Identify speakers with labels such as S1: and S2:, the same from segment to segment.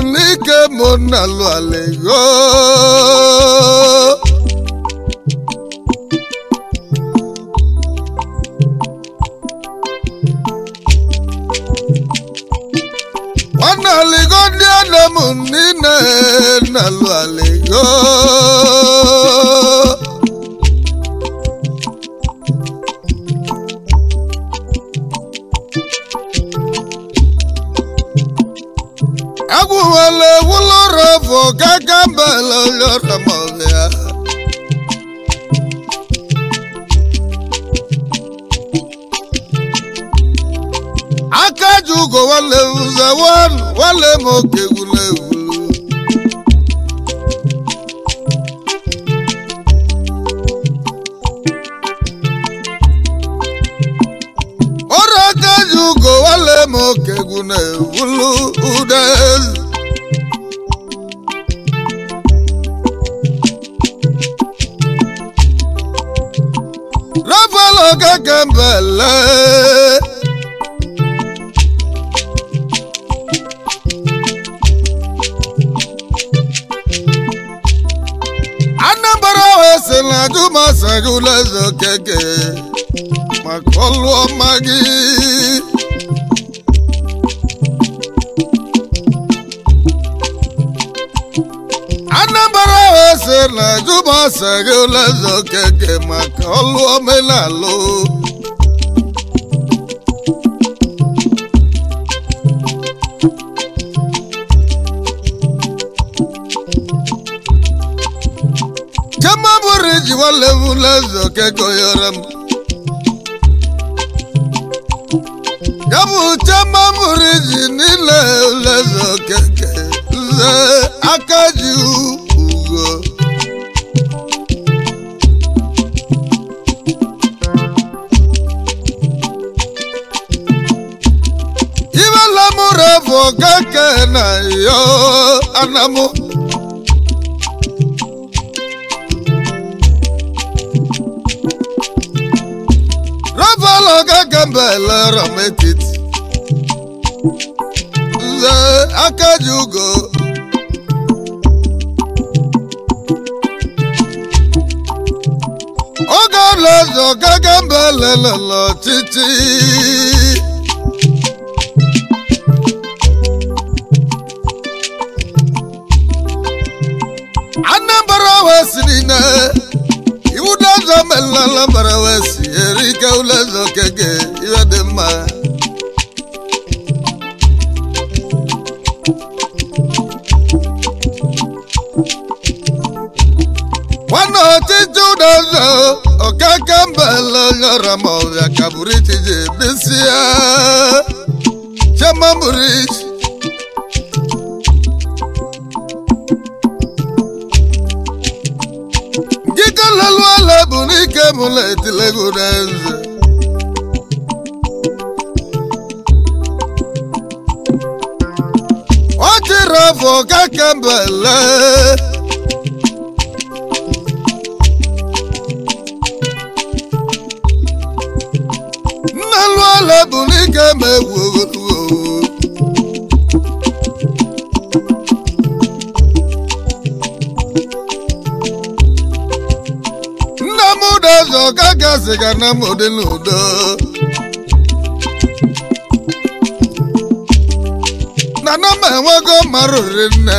S1: n'ike mụ na-alụ alego nwanne aligo ndị ana m niile na-alụ aligo agwụwala ewulọrọ bụ gaga mbala lọrọ mọbịa aka ji ugo nwanne m ụzọ nwanne m oke egwula egwulu ọrụ aka ji ugo nwanne m oke egwula egwulu ụda ezi Rafael Okeke mbele Anambra wee sị na Jumasagula eze Okeke maka ọlụ ọma gị Anambra wee sị na Jumasagula eze Okeke maka ọlụ omenalụ Chema bụrụ ji nwanne m eze Okeke oyere m ya bụ chema bụrụ ji niile eze Okeke nze aka ji ugo ibela mụrụ bụ Okeke na yo anamụ Rafael Okeke mbele rametiti nze aka ji ugo oge ọlaeze Okeke mbele lele ọchịchị Anambra wee siri na iwu n'ọzọ melala mbara wee si erike ụlọeze Okeke iwe dị mma nwanne ọchịchị ụlọeze Okeke mbele nyọrọ ma ọbịa ka buru ichiji bisi ya chema buru ichi Ngike lelu ala bụ n'ike mụ na etilego n'eze ọ chịrị afọ Okeke mbele nnelu ala bụ n'ike ma egwu ogologo nna m ụdọzọ Okeke sịga na m dị n'udo na na m enwego marụrị nne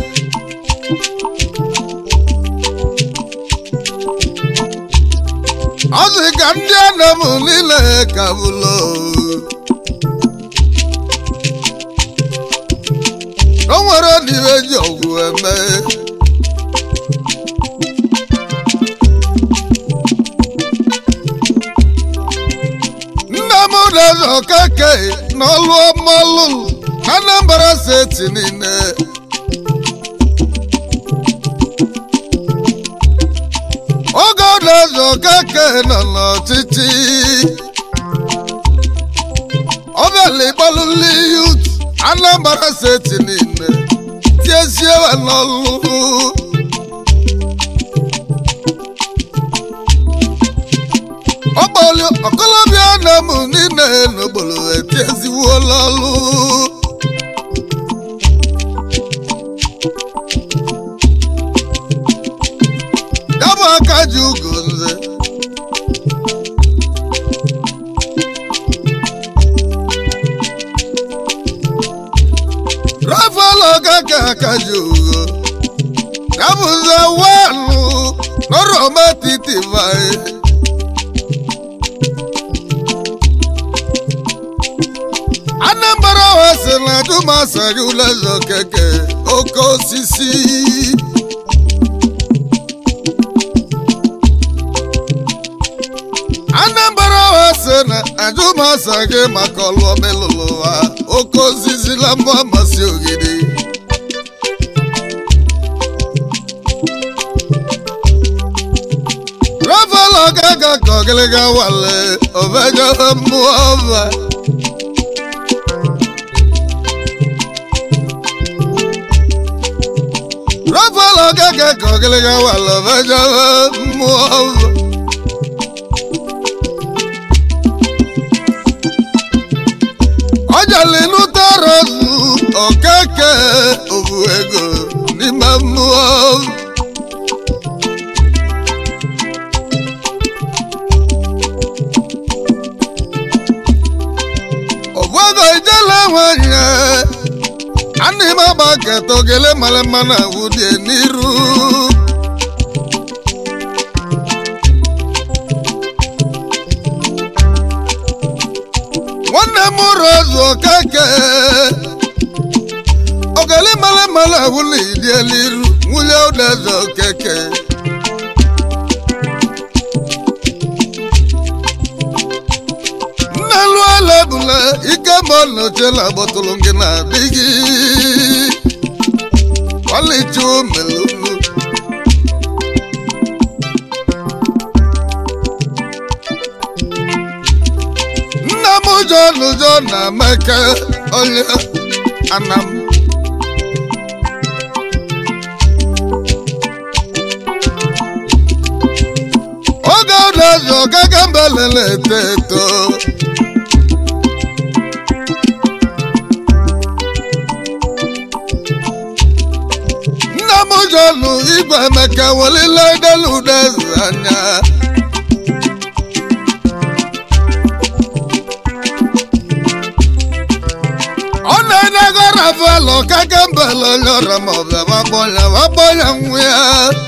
S1: ọ sị ka ndị ana m niile ka bụlo o nwere n'iwe ji ọgwụ eme nna m na-eze Okeke n'ọlụ ọmalụ na Anambra steeti niile oge ọ na-eze Okeke nọ n'ọchịchị ọ bịala ịgbalụli yut Anambra steeti niile tiezie ya n'ọlụ ọkpọli ọkọlọbịa na mụ niile n'ogbolo etieziwuola ọlụ ọgaga aka ji ugo ya bụze wanụ n'ọrọma titi vai anambra wa si na dumasari ụlọzọ keke oke osisi anambra wa si na ajụmasa gị maka ọlụ omelụlụ ụwa oke osisi na mbọ amasị ogidi rafael ọgaga ka ọgịlịga wale obejo mmụọ ọba rafael ọgaga ka ọgịlịga wale obejo mmụọ ọba ọjàlè inú tọrọ zu ọkẹkẹ òbu ego n'ime mmụọ ọbụego ijele nwanyị ana ime agba keta ogele mara mma na wudie n'iru nwanne m rozu okeke ogele mara mara wụlọ idieliru nwunye ụlọeze okeke nne lụọla ebule ike ma nochela gbọtụrụ gị na adịghị ọlịcha omelunu nna m ụjọ n'ụjọ na meke onye anam oge ụlọezi ọgaga mbelele eto eto nna m ụjọ nụ igwe emeka welile delu udeze anya ọ na-enego rafael ọkaga mbele onye ọra ma ọbịa wakpọnya wakpọnya nwa ya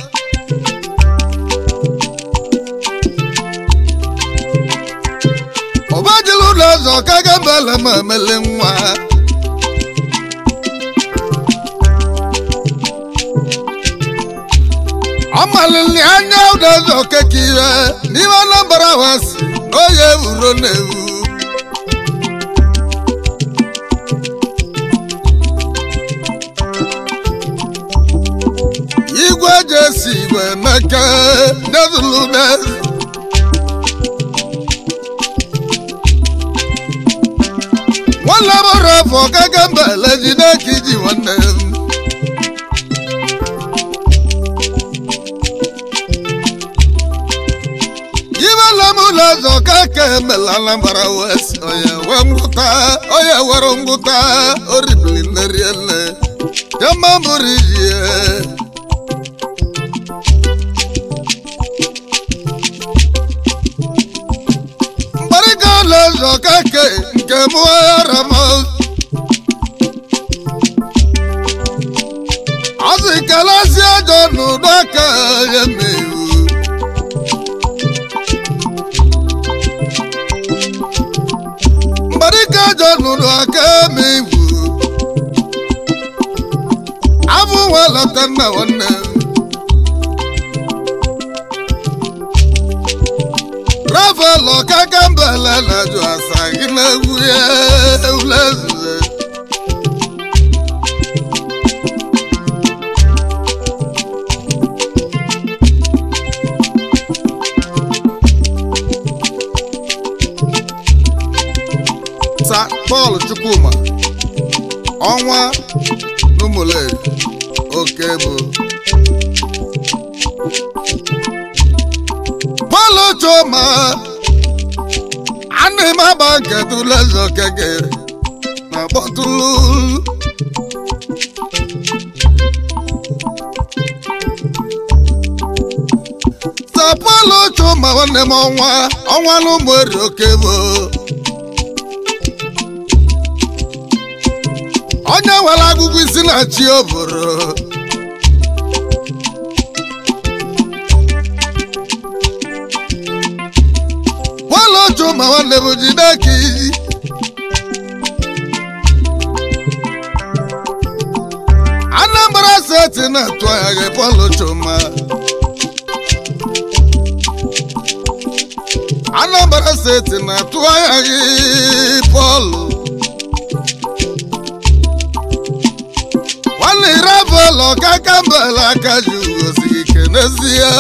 S1: ụbajili ụlọ ọzọ ọkaga mbele ma emele nwa ọ malili anya ụlọ ọzọ okeke ihe n'ime anambra wasi na oye ewuro na-ewu igwe ji esi igwe meke nezulunes nwanne m hụrụ afọ gaga mbele jide ka iji nwanne m ibela m ụlọ ọzọ ka ka emela anambra west onye wee ngwụta onye were ngwụta oribili neriele jama bụrụ iji mgbarịga ụlọ ọzọ ka ke nke mụghara m ọsị kelasi ajọ n'ụdọ aka ya mewu mgbarịga ajọ n'ụdọ aka mewu abụ nwa lọta nna nwanne m rafael ọkaga mbele na-ajụ asa gị na-egwu ya ulezule sa pọl chukwuma ọnwa n'ụmụleri oke bụ pọl chuma ana m agba nketu lezo keke na kpọtụlụ sa pọl chuma nwanne m ọnwa ọnwa n'ụmụeri oke bụ onye nwere agụgụ isi na chi oboro bọọlụ otu ma nwanne m jide ka iyi anambra steeti na-atụ anya gị bọọlụ chuma anambra steeti na-atụ anya gị bọọlụ nwanne ire bọọlụ ọkaka mbala aka ji ugosi gị kenezie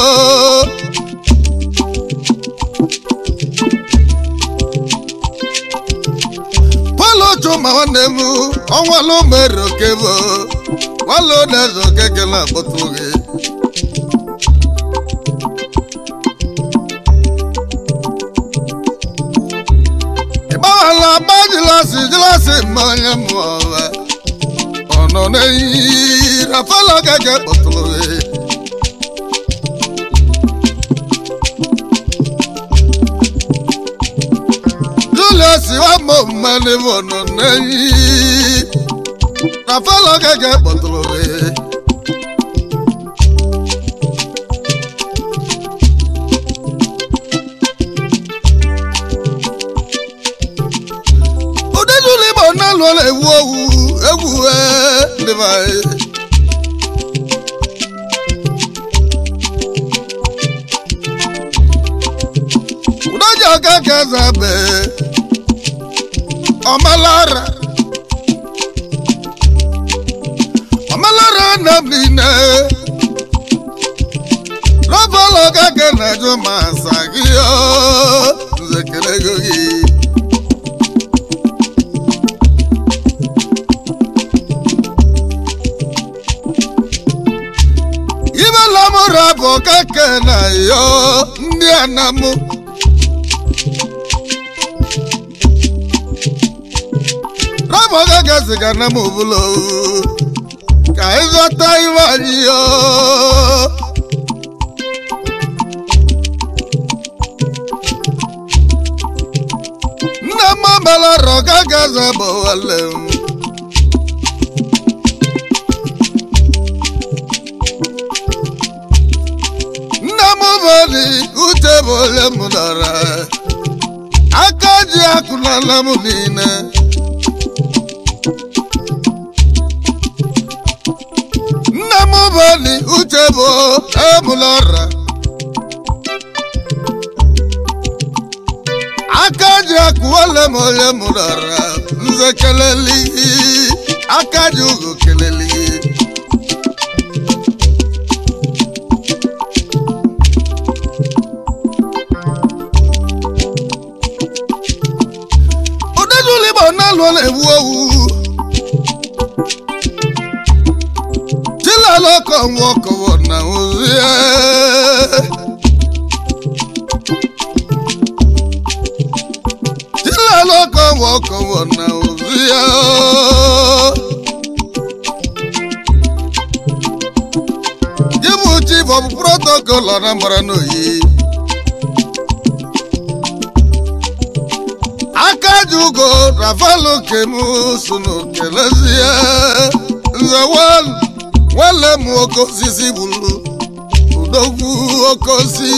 S1: bọọlụ chuma nwanne m ọnwalụ mere okebo nwanne na-eze okeke na-akpọtụ gị ịgbawala agba jilasi jilasi ma onye mụọwa ọ nọ n'eyi rafala okeke kpọtụrụ gị julius wamo mmanụ ọ nọ n'eyi rafala okeke kpọtụrụ gị ụdịjụlụ igbo na-alụọla ewu owu egwu ee, ndị be anyị. ụdọji ọka ka eze be ọmalara ọmalara na m niile rọbọlụ ọka ka na-ajụ ma asa gị o nzekere ego gị ibela mụrụ bụ keke na yo ndị anamụ rabụ keke ziga na m obulo ka ịzọta iwe anyị yo nne m melara keke zabụ wale m nna m bụli uche bụ ole m dara aka ji akụnala m niile nna m bụli uche bụ emụlọra aka ji akụ ole m ole m dara nze keleli aka ji ugo keleli ụdịjụlụ igbo na-alụọla ewu owu chilalọkọ nwọkọwọ na ozie chilalọkọ nwọkọwọ na ozie gị bụ chief of protocol Anambra n'oyi aka ji ugo rafalu kemu sunu kelezie nze wan nwale m oke osisi gburu udogwu oke osi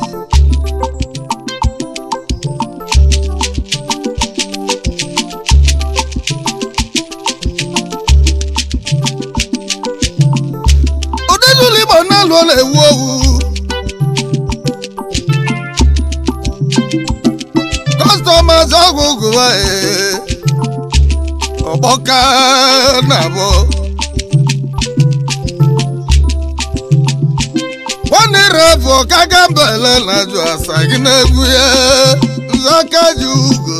S1: ụdịjụlụ igbo na-alụọla ewu owu customers ọgwụ gụwa ọgbọka na abụ nwanne refu ọkaga mbele na jụ asa gị na-egwu ya nzaka ji ugo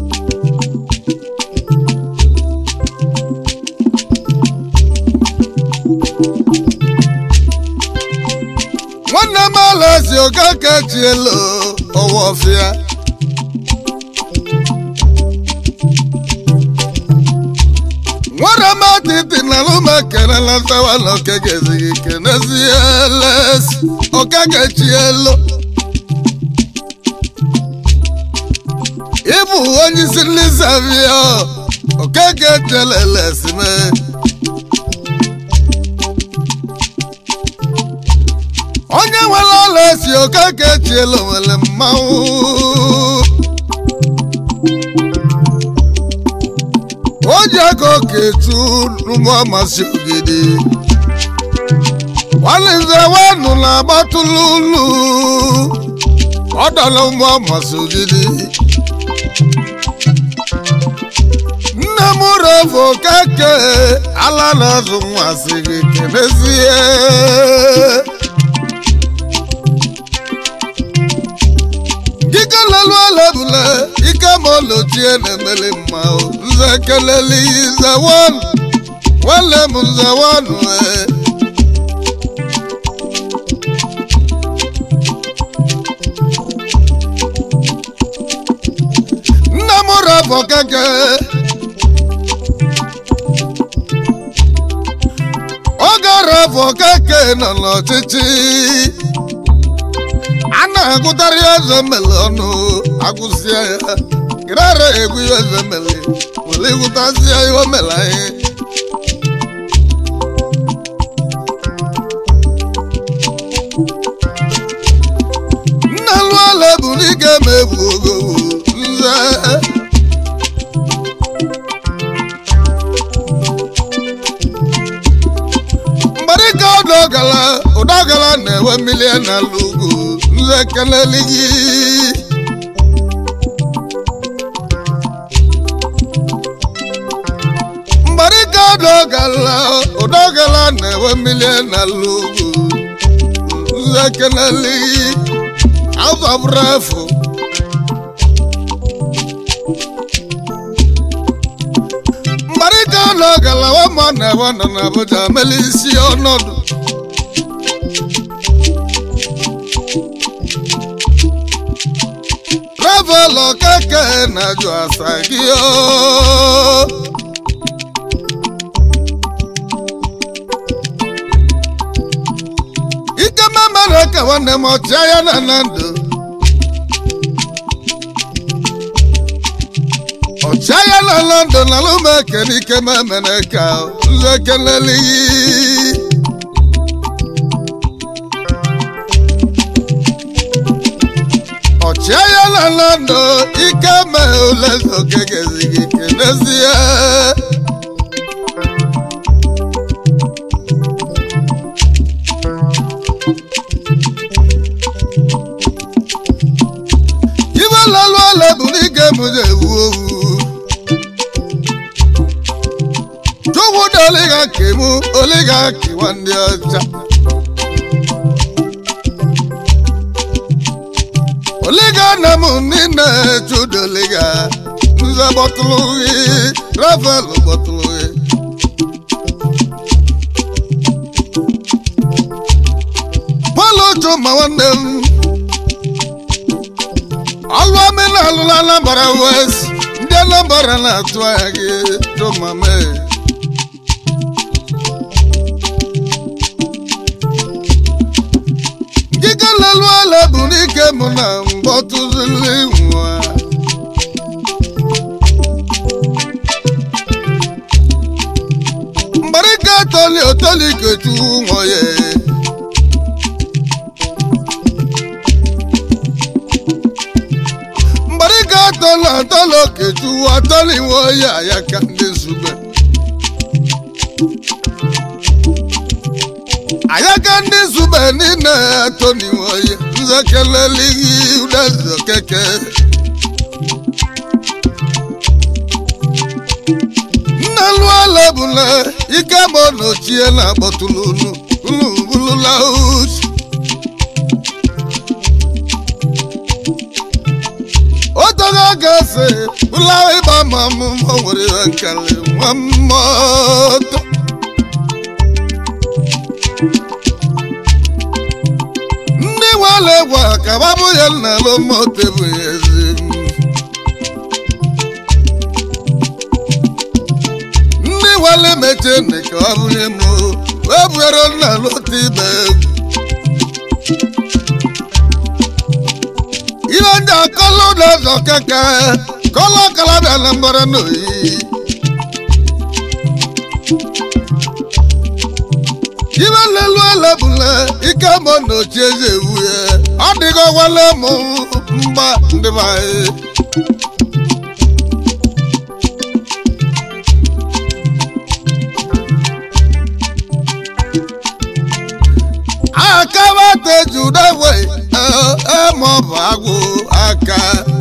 S1: nwanne m alazi okeke chielo ọwọfịa nwere m atịtị na lụma kenela ntawa na okeke zighị kenezie les okeke chielo ịbụ onye isi ndị zavio okeke jelele sime onye nwere ọla esi okeke chiela nwere mmanwụ o ji aka oketu n'ụmụ amasị ogidi nwanne wenu na-agbatụlụ ulu ọ dọla ụmụ amasị ogidi nne m revo keke ala na-azụ nwa sị gị kenezie dike lelu olebule ike ma olochie na-emeli mma o. nze keleli nze wanu nwanne m nze wanu e nne m revo keke oge revo keke nọ n'ọchịchị a na-agụtarị eze mele ọnụ agụsịa ya ịrara egwu ihe eze mele were ịgụtasịa ihe o mere anyị nna lụọla bụ n'ike ma ebu ogo nze mgbarịka ụdọgala ụdọgala na-enwe mmiri n'ala ugwu nze keleli gị mgbarịka ụdọgala ụdọgala na-enwe mmiri n'ala ugwu nze keleli gị azọbụrụ efu mgbarịka ụdọgala wama na-enwe nọ n'Abuja meli isi ọnọdụ travel keke na-ajụ asa gị o ike memere ka nwanne m ọchịagha na na ndụ ọchịagha na na ndụ na alụmeke n'ike memere ka nze kelelighị ọchịagha na na ndụ ike mee ule oke gezighị kenezie ibe lalụ ala bụ n'ike m ji ewu owu chukwu dị oliga kemu oliga kiwa ndị ọcha oliga na m niile chudoliga nze bọtụlụ gị rafael bọtụlụ gị pọlụ chuma nwanne m ọlụ amịna alụla anambra west ndị anambra na-atụ anya gị chuma mee Gịga lelu ala bụ n'ike mụ na mgbọtụzili nwa mgbarịka toli otoli ketu nwoye mgbarịka toli atolo ketu atoli nwoye ayaka ndị zube ayaka ndị zube niile toni nwoye nze kelelighị udeze keke nna lụọla bụla ike ma ọ nọchie na akpọtụlụ unu unu bulula uche otogo ga-ese bụla ịgba ma mụ ma o nwere ihe nkele nwa mmụọ ndị nwale gwa ka babụ ya nna lo mote bụ ya ezi ndị nwale meche nne ka ọ bụrụ m wee bụrụ nna lota ibe egwu ihe ndị akọlụ na-azọ keke kọlọ kalabịa na mbara n'oyi ibe lelu elebule ike mọ na ochi eze ewu ya ọ dịgo gwale m mgba ndị be anyị aka bata judewe maọbụ agwụ aka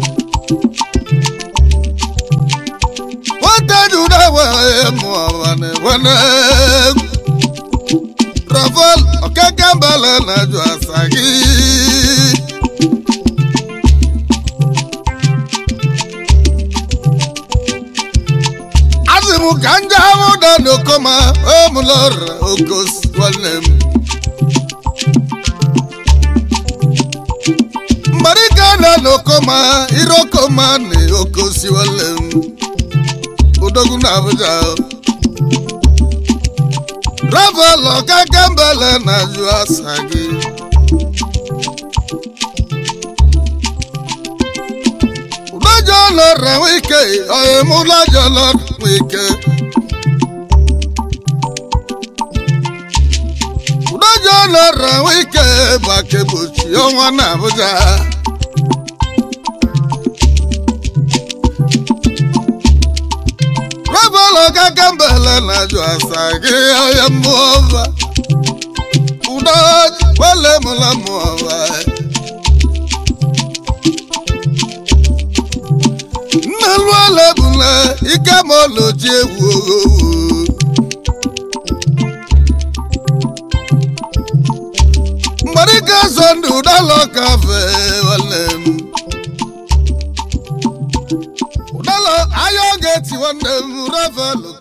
S1: nwata judewe maọbụ na-enwene rafael okekembele na-ajụ asa gị asị m ka nje ahụ da n'okoma omụlọra okos nwanne m mgbarika na n'okoma irokoma na okosi nwanne m odogwu na abuja rafael okekembele na-ajụ asa gị ụlọjọ lọrọ wike ọyịm ụlọjọ lọrọ wike ụlọjọ lọrọ wike bakebochi ọnwa na abuja rafael okekembele na-ajụ asa gị ọyịm ọva ụdọji wele mụla mụọva nnelu elebule ike ma oloji egwu oghowo mgbarika so ndụ ụdala kafe nwanne m ụdala ahịa oge ti nwanne m rafael